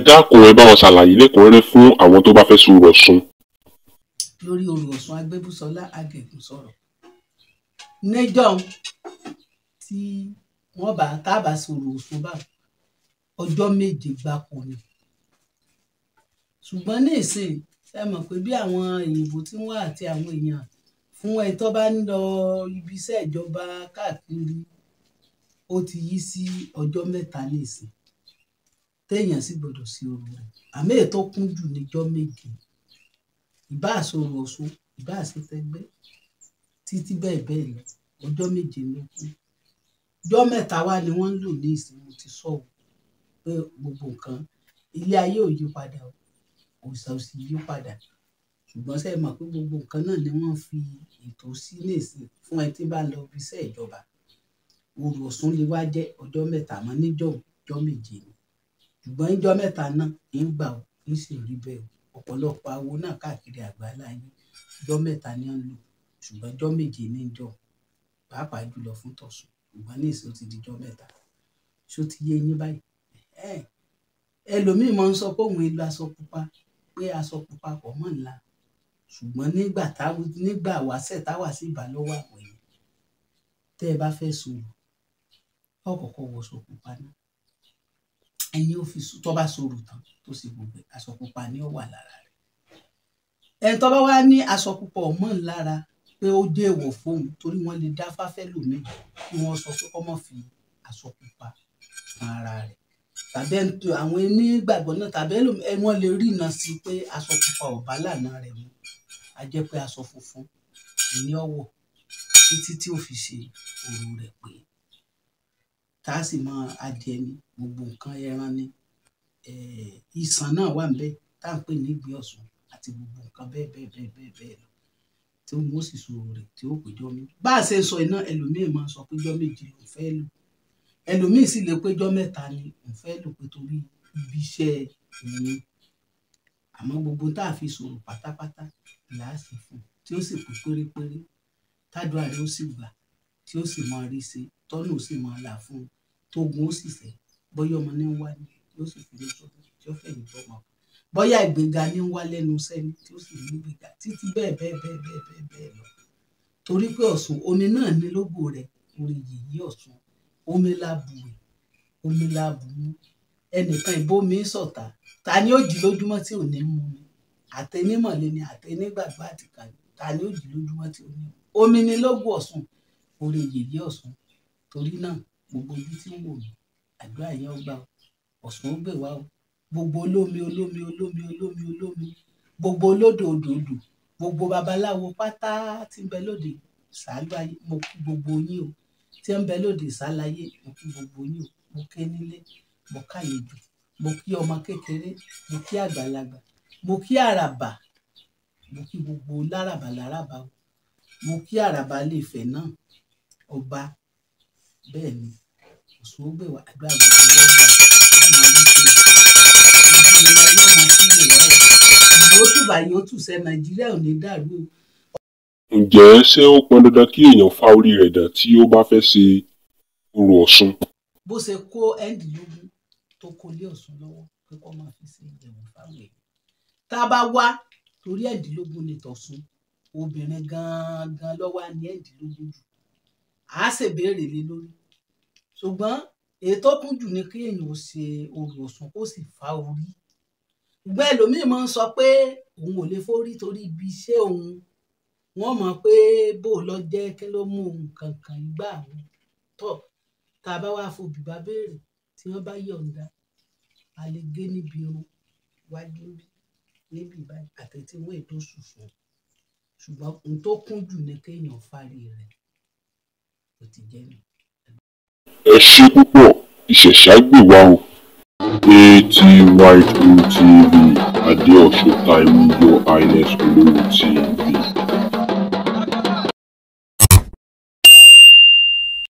dákun ẹ bá wọn ṣàlàyé lẹ́kùnrẹ́rẹ́ fún àwọn tó bá fẹ́ sọ̀rọ̀ Ọ̀ṣun. lórí orò Ọ̀ṣun agbébùsọlá agẹgùn sọ̀rọ̀ níjọ́ tí wọ́n bá tábà sọ̀rọ̀ Ọ̀ṣun bá ọjọ́ méje gbáko ni ṣùgbọ́n ní ìsìn ṣe mọ̀ pé bí àwọn èyìnbó tí wọ́n àti àwọn èèyàn fún ẹ tó bá ń lọ ibi iṣẹ́ ìjọba káàkiri ó ti yí sí ọjọ́ mẹ́ta ní ìsìn téèyàn sì gbọ́dọ̀ sí orò rẹ̀ àmì ètò kún jù níjọ́ méje ìbá àsọ̀rọ̀ Ọ̀ṣun ìbá àṣetẹgbẹ́ títí bẹ́ẹ̀ bẹ́ẹ̀ lọ ọjọ́ méje ló kù ọjọ́ mẹ́ta wá ni wọ́n ń lò ní ìsìn mo ti sọ ọ́ pé gbogbo nǹkan ilé ayé ò yí padà o òòṣà ò sì yí padà ṣùgbọ́n ṣe mọ̀ pé gbogbo nǹkan náà ni wọ́n fi ètò sí nìsín fún ẹ tí bá lọ fi iṣẹ́ ìjọba orò Ọ̀ṣun lè wá jẹ́ ọjọ́ mẹ́ta mọ́ níjọ́ ọjọ́ méje ni ṣùgbọ́n níjọ́ mẹ́ta náà ń gbà ó ń sì rí bẹ́ẹ̀ o ọ̀pọ̀lọpọ̀ awo náà káàkiri àgbáláyé ọjọ́ mẹ́ta ni wọ́n ń lò ṣùgbọ́n ọjọ́ méje ní jọ pàápàá jùlọ fún tọ̀sùn ṣùgbọ́n ní ìsìn ó ti di ọjọ́ mẹ́ta ṣó ti yé yín báyìí ẹlòmíì máa ń sọ pé òun èlò aṣọ pupa pé aṣọ pupa pọ̀ mọ́ ńlá ṣùgbọ́n nígbà táwọn nígbà wàṣẹ̀ táwà sí ìbálòwọ̀ àwọn èèyàn tẹ́ ẹ bá fẹ́ sọ̀rọ̀ ọ̀kọ̀ọ̀kọ̀ wọṣọ pupa náà ẹ̀yin ò fi tó bá sọ̀rọ̀ tán tó sì gbogbo aṣọ pupa ni ó wà lára rẹ̀ ẹni tó bá wá ní aṣọ pupa ọmọ ńlára pé ó dé èèwọ̀ fóun torí wọ́n lè dá fáfẹ́ lòmíì kí wọ́n sọ pé kó má fi aṣọ pupa kan ara rẹ̀ tàbí ẹni tó àwọn onígbàgbọ́ náà tàbí wọ́n lè rí iná sí pé aṣọ pupa ò bá lànà rẹ̀ mu a jẹ́ pé aṣọ funfun ní ọ̀wọ̀ títí tí ó fi ṣe òru rẹ̀ pé tá a sì máa adìẹ ní gbogbo nǹkan ẹran ní ìsàn náà wà níbẹ̀ tá à ń pè ní ìgbé ọ̀ṣun àti gbogbo nǹkan bẹ́ẹ̀ bẹ́ẹ̀ bẹ́ẹ̀ bẹ́ẹ̀ bẹ́ẹ̀ lọ tí wọ́n sì sọ rẹ̀ tí ó péjọ mi bá a ṣe sọ iná ẹlòmíín máa sọ péjọ méje ló fẹ́ lò ẹlòmíín sì lè péjọ mẹ́ta ni òun fẹ́ lò pé torí ibi iṣẹ́ òun àmọ́ gbogbo tá a fi sọ̀rọ̀ pátápátá là á sì fún tí ó sì pé pérépéré tádùá rẹ̀ ó sì gbà tí ó sì máa rí ṣe tọ́nù ó sì máa là fún un tógun ó sì fẹ́ bóyá ọmọ ní ń wá ní yóò sì fi ní sọ́dọ̀ tí ó fẹ̀yìn bọ́ ọmọ bóyá ìgbéga ní ń wá lẹ́nu sẹ́ni tí ó sì ní ìgbéga títí bẹ́ẹ̀ bẹ́ẹ̀ bẹ́ẹ̀ bẹ́ẹ̀ bẹ́ẹ̀ bẹ́ẹ̀ lọ torí pé Ọ̀ṣun omi náà ní lógo rẹ̀ orí yìí Ọ̀ṣun omi láàbù rẹ̀ omi láàbù mú ẹnìkan ìbomi sọ̀tà ta ni ó jí lójúmọ́ tí ò ní mú mi àtẹnímọ̀lẹ́ ni àtẹnígbàgbọ́ àtìkà ta ni ó jí lójúmọ́ tí ò ní mú omi ni lógo Ọ̀ṣun orí yìí Ọ̀ṣun torí náà gbogbo ojú tí ń wò mí àdúrà yẹn ó gbà Ọ̀ṣun ó gbè wá o gbogbo olómi olómi olómi olómi olómi gbogbo olódò odò odò gbogbo babaláwo pátá tí ń bẹ lóde ṣáájú mo kí gbogbo yín o tí ń bẹ lóde ìsálayé mo kí gbogbo yín o mo ké nílé mo káyejò mo kí ọmọ kékeré mo kí àgbàlagbà mo kí àràbà mo kí gbogbo láràbà láràbà o mo kí àràbà lè fẹ̀ náà ọba bẹ́ẹ̀ ni Ọ̀ṣun ó gbè wá àdúrà gbogbo wọn gbà á máa wí pé ìlú tùbà yóò tù sẹ́ nàìjíríà ò ní dàrú o. ǹjẹ́ ṣé ó pọn dandan kí èèyàn fa orí rẹ̀ dà tí ó bá fẹ́ ṣe orò Ọ̀ṣun? bó ṣe kó ẹ́ńdínlógún tó kó lé Ọ̀ṣun lọ́wọ́ pé kó máa fi ṣe ìjẹ̀wò fáwọn èèyàn tá a bá wá torí ẹ́ńdínlógún ní tọ̀sùn obìnrin gangan lọ́wọ́ á ní ẹ́ńdínlógún jù á ṣèbéèrè lé lórí ṣùgbọ́n èyí tó kún jù ni kí èèyàn ó ṣe orò Ọ̀ṣun kó sì fa orí ṣùgbọ́n ẹlòmíín máa ń sọ pé òun ò lè forí torí ibi iṣẹ́ òun wọ́n mọ̀ pé bó lọ jẹ́ kí ló mú òun kankan gbà wọn tọ̀ tá a bá wá fòbí bá béèrè tí wọ́n bá yọ̀ǹda a lè gé níbi irun wájú bí níbi ìbáyìí àtẹ̀tí wọ́n ètò ṣùṣùn ṣùgbọ́n ohun tó kún jù ni kéèyàn fárí rẹ̀ kò ti jẹ́ mi. ẹ ṣe púpọ̀ ìṣẹ̀ṣà gbè wá o. ATY2 TV Adeosun Time Your Highness Olówó TV.